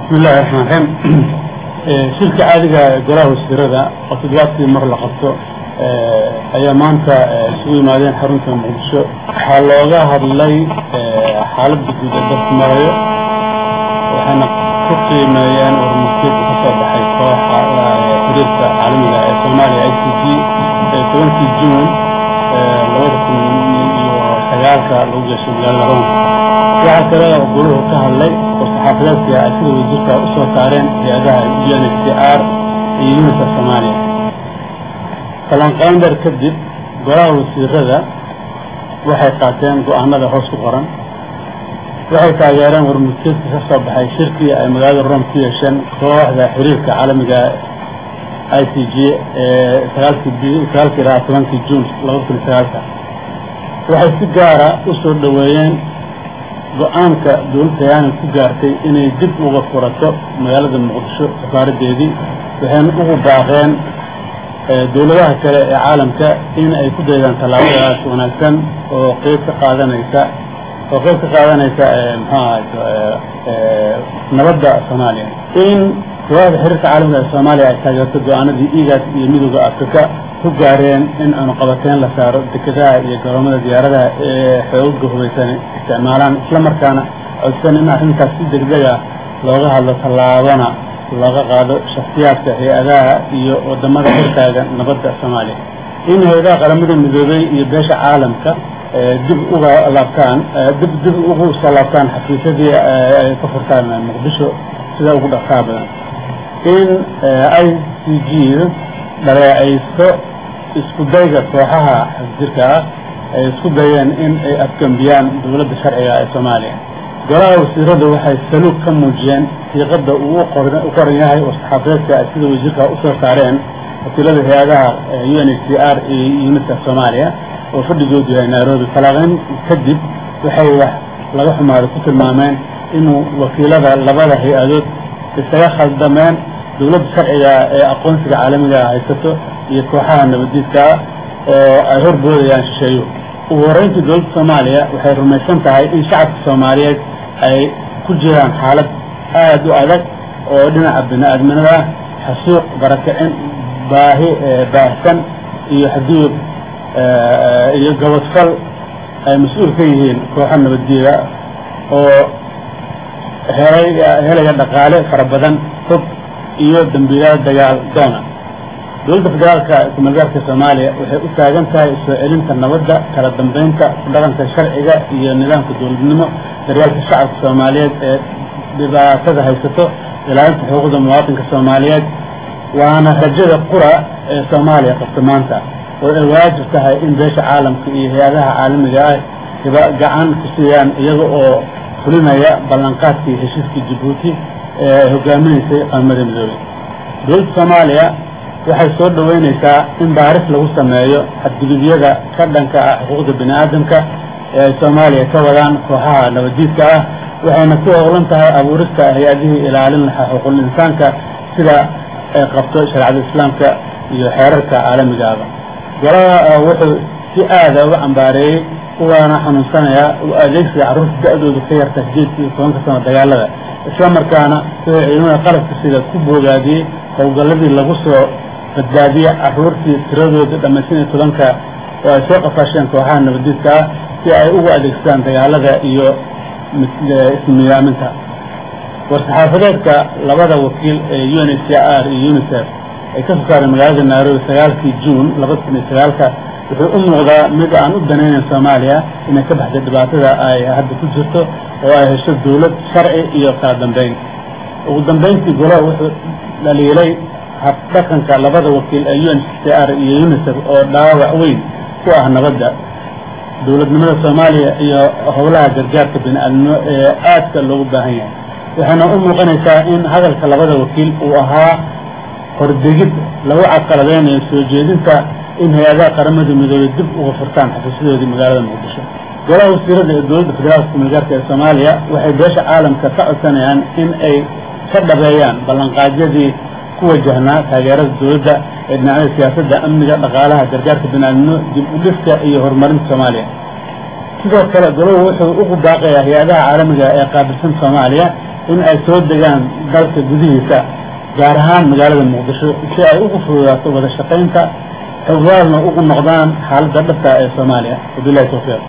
bismi illahi raxmaan raxiim shirka caadiga golaha wasiirada oo toddobaadkii mar la qabto ayaa maanta isugu yimaadeen xarunta muqdisho waxaa looga hadlay xaaladda guud ee dalka marayo waxayna ku qiimeeyeen warmurtiedka ka soo baxay kooxa xiriirka caalamiga ee soomaaliya i c g ee tobankii juun labada kun iyo sagaalka lagu geeshay magaalada rome waxaa kale oo goluhu ka hadlay oo saxaafadeedka ay sida wasiirka usoo saareen hay-adaha u n h c r iyo unisa soomaaliya falanqayn dheer kadib golaha wasiirada waxay qaateen go-aanada hoos ku qoran waxay taageereen warmurtiedka ka soo baxay shirkii ay magaalada rome ku yeesheen kooxda xiriirka caalamiga i c g ee sagaalkii sagaalkii ilaa tobankii juun laba kun iyo sagaalka waxay si gaara u soo dhoweeyeen go-aanka dowladda tayaani ku gaartay inay dib uga furato magaalada muqdisho safaaradeedii waxayna ugu baaqeen dowladaha kale ee caalamka in ay ku daydaan tallaabadaas wanaagsan oo qeyb ka qaadanaysa oo qeyb ka qaadanaysa muxuu ahay nabadda soomaaliya in kooxda xiriirka caalamiga ee soomaaliya ay taageerto go-aanadii igaas iyo midooda afrika ku gaareen in aanu qabateen la saaro dekedaha iyo garoomada diyaaradaha ee xooga hubaysan isticmaalaan isla markaana codsan in arrintaas si degdeg ah looga hadlo tallaabana looga qaado shakhsiyaadka hay-adaha iyo wadamada xirkaaga nabadda soomaaliya in hay-adaha qaramada midoobey iyo beesha caalamka dib uga laabtaan dib dib ugu soo laabtaan xafiisyadii ay ka furtaan muqdisho sida ugu dhaqsaa badan in i c g dhaleecaysto isku dayga kooxaha xasjirka ah ay isku dayeen in ay afgambiyaan dowladda sharciga ee soomaaliya golaha wasiiradu waxay saluug ka muujiyeen siiqada uu u qoran yahay oo saxaafadeedka ay sida wasiirka usoo saareen wakiilada hay-adaha u n h c r iyo unisa soomaaliya oo fadhigoodu yahay nairobi falaaqeyn kadib waxay wax laga xumaada ku tilmaameen inuu wakiilada labada hay-adood isaga khaldameen dowladda sharciga ee aqoonsiga caalamiga haysato iyo kooxaha nabadiidkaa oo ay horboodayaan shisheeyo ugu horreyntii dowladda soomaaliya waxay rumaysan tahay in shacabka soomaaliyeed ay ku jiraan xaalad aada u adag oo dhinaca bini-aadminada ah xasuuq barakicin baahi baahsan iyo xaduud iyo gabadfal ay mas-uul ka yihiin kooxo nabaddiida oo helay helaya dhaqaale fara badan hog iyo dambiilaal dagaal doona dowladda federaalka kumagaarka soomaaliya waxay u taagan tahay soo celinta nabadda kala dambeynta ku dhaqanka sharciga iyo nidaamka dowladnimo daryaalka shacabka soomaaliyeed ee dhibaatada haysato ilaalinta xuquuqda muwaatinka soomaaliyeed waana rajada qura ee soomaaliya qabta maanta oo ay waajib tahay in beesha caalamka iyo hay-adaha caalamiga ah hiba gacan ku siiyaan iyaga oo fulinaya ballanqaadkii heshiiskii jabuuti ee ay hogaaminaysay qaramada midoobey dowladda soomaaliya waxay soo dhoweynaysaa in baaris lagu sameeyo xadgudubyada ka dhanka ah xuquuqda bini aadamka ee ay soomaaliya ka wadaan kooxaha nabadiidka ah waxayna ku howlan tahay abuurista hay-adihii ilaalin lahaa xuquuqul insaanka sida ay qabto shareecada islaamka iyo xeerarka caalamigaaba golaha wuxuu si aada uga cambaareeyey ugaana xanuunsanayaa u adeegsiga carruurta da-doodu ka yarta sideedka iyo tobanka sano dagaalada isla markaana wuxuu ciidamada qalabka sida ku boogaadiyey howlgalladii lagu soo badbaadiye caruurtii tiradooda dhammaysan iyo tobanka oo ay soo qafaasheen kooxaha nabadiidka ah si ay ugu adeegsadaan dagaalada iyo ismiyaaminta war-saxaafadeedka labada wakiil ee u n h c r iyo unisef ay ka soo saareen magaalada nairobi sagaalkii juun labada kun iyo sagaalka wuxuu u muuqdaa mid aan u danaynayn soomaaliya inay ka baxday dhibaatada ay hadda ku jirto oo ay hesho dowlad sharci iyo kala dambeyn ugu dambeyntii golaha wuxuu dhaliilay habdhaqanka labada wakiil ee u n h c r iyo unisef oo dhaawac weyn ku ah nabadda dowladnimada soomaaliya iyo howlaha gargaarka bini-aadnimo ee aadka loogu baahan yahay waxayna u muuqanaysaa in hadalka labada wakiil uu ahaa hordegid lagu cadqaladeynayo soo jeedinta in hay-adaha qaramada midoobey dib uga furtaan xafiisyadoodii magaalada muqdisho golaha wasiirada ee dowladda federaalka kumagaarka ee soomaaliya waxay beesha caalamka ka codsanayaan in ay ka dhabeeyaan ballanqaadyadii ku wajahnaa taageerada dowladda ee dhinacyada siyaasadda amniga dhaqaalaha gargaarka biniaadnimo dib u dhifka iyo horumarinta soomaaliya sidoo kale goluhu wuxuu ugu baaqayaa hay-adaha caalamiga ee qaabilsan soomaaliya in ay soo degaan dalka gudihiisa gaar ahaan magaalada muqdisho si ay ugu fududaato wada shaqaynta xogaalna ugu noqdaan xaaladda dhabta ee soomaaliya wabilahi tawfiiq